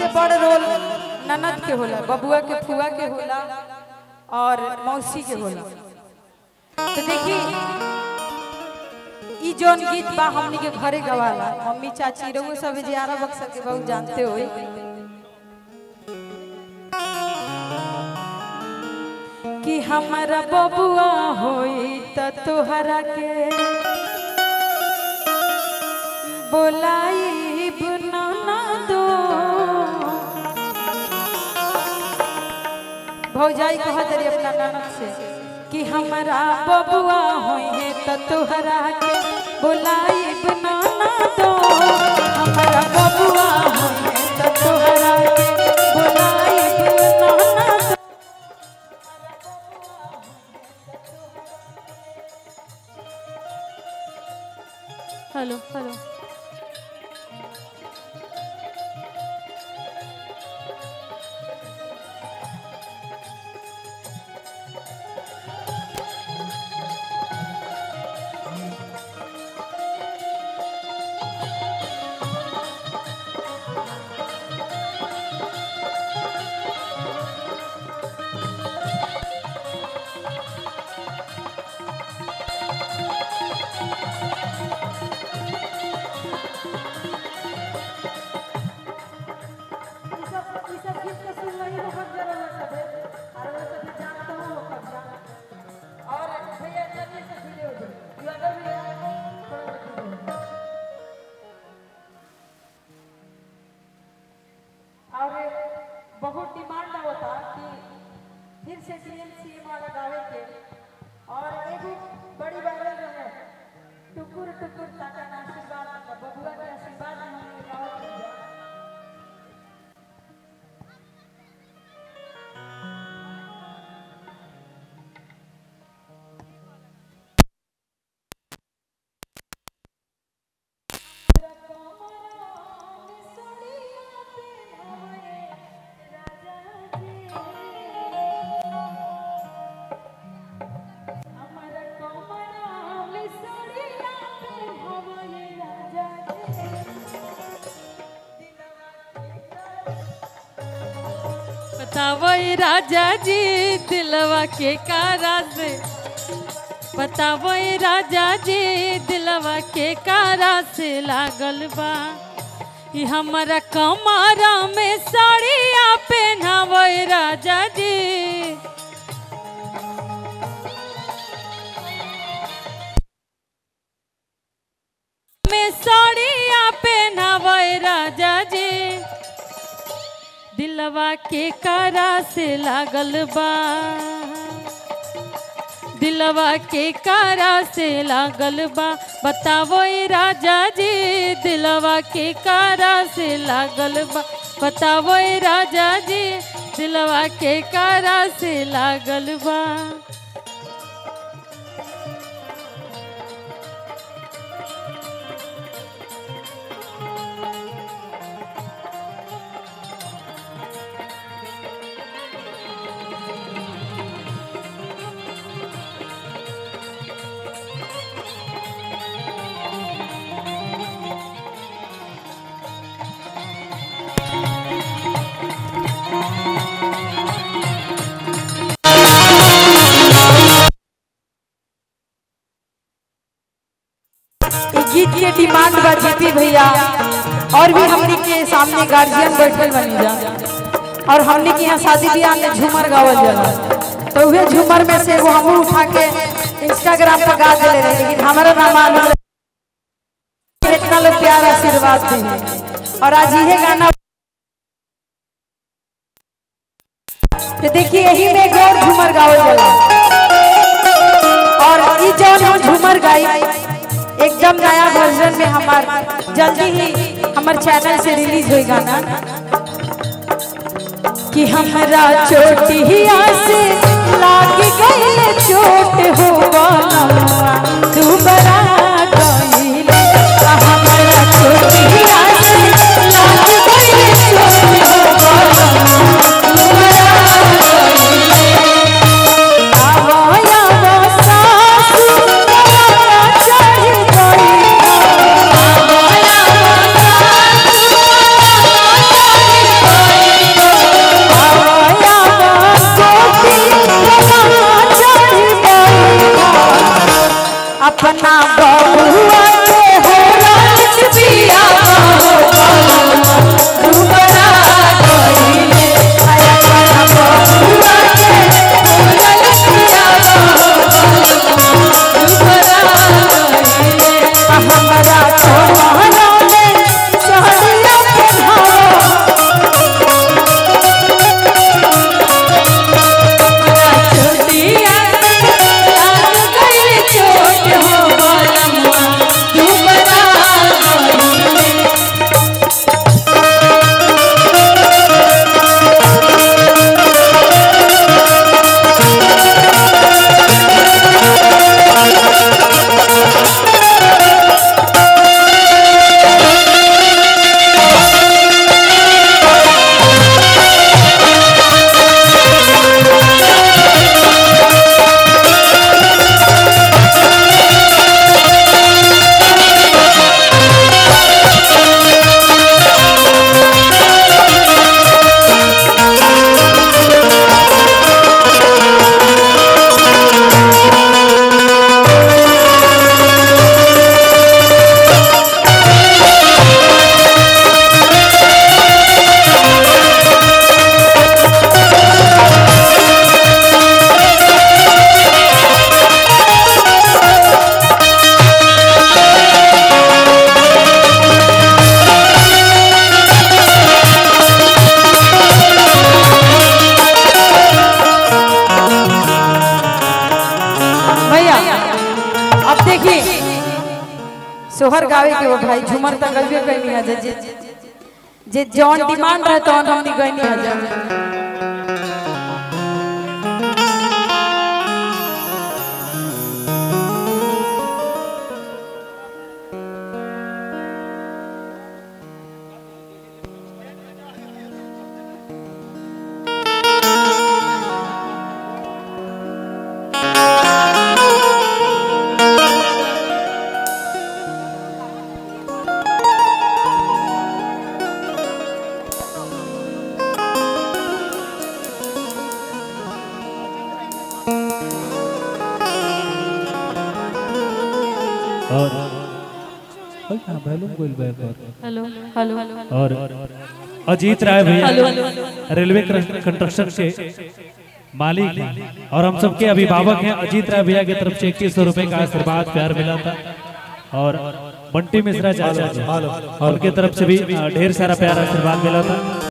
बड़ रोल ननद के होला बबुआ के फुआ के होला और मौसी के होला तो देखी ई जोन गीत बा हमनी के घरे गवाला मम्मी चाची रहुए सब जियारा बक्सर के बहुत जानते होई कि हमारा बबुआ होई त तोहरा के बोलाई बुनाना दो भौजाई कहत रही अपना ननद से कि हमारा बबुआ होई है त तोहरा के बोलाई बुनाना दो हमारा बबुआ होई है त तोहरा के बोलाई बुनाना दो हेलो हेलो और बहुत डिमांड होता कि फिर से सीएम वाला गावे के और एगो बड़ी वायरल रहे टुकुर टुकुर ताका ना आशीर्वाद बबुआ के आशीर्वाद में हमने गावत रही जा। बताओ ये राजा जी दिलवा के कारा से बताओ ये राजा जी दिलवा के कारा से लागल बा ई हमारा कमारा में साड़िया पहनावो ये राजा जी में साड़िया पहनावो ये राजा जी दिलवा के कारा से लागल बा दिलवा के कारा से लागल बा बतावो ए राजा जी दिलवा के कारा से लागल बा बतावो ए राजा जी दिलवा के कारा से लागल बा ई गीत के डिमांड बा जीती भैया और भी हमनी के सामने गार्जियन बैठल बनी जा और हमनी के यहाँ शादी ब्याह में झूमर गावल जाला तो उहे झूमर में से एगो हमहू उठा के इंस्टाग्राम पर गा देले रहे लेकिन हमारा ना मालूम रहे। इतना लोग प्यार आशीर्वाद दी और आज यही गाना तो देखिए यही में गौर झूमर गावल जाला और ई जौन हम झूमर गाई एकदम नया वर्जन में हमार जल्दी ही हमार चैनल से रिलीज होई गाना कि हमरा चोटिया से लाग गइल चोट हो बनवा तू बड़ा गइले आ हमरा चोटिया से लाग गइल चोट हो बनवा तू बड़ा गइले आवाया सासु आवाया चढ़ गई आवाया सासु सोहर गावे के वो भाई झूमर तक गलबे कहनी है जे जे जे जौन डिमांड रहे तौन हमनी गईनी है जा और ओए, हाँ, बैलून गोल बैल पर। हेलो हेलो और अजीत राय भैया रेलवे कंस्ट्रक्शन के मालिक हैं और हम सबके अभिभावक हैं अजीत राय भैया की तरफ से इक्कीस सौ रुपए का आशीर्वाद प्यार मिला था और बंटी मिश्रा चाचा जी उनके तरफ से भी अ, ढेर सारा प्यार आशीर्वाद मिला था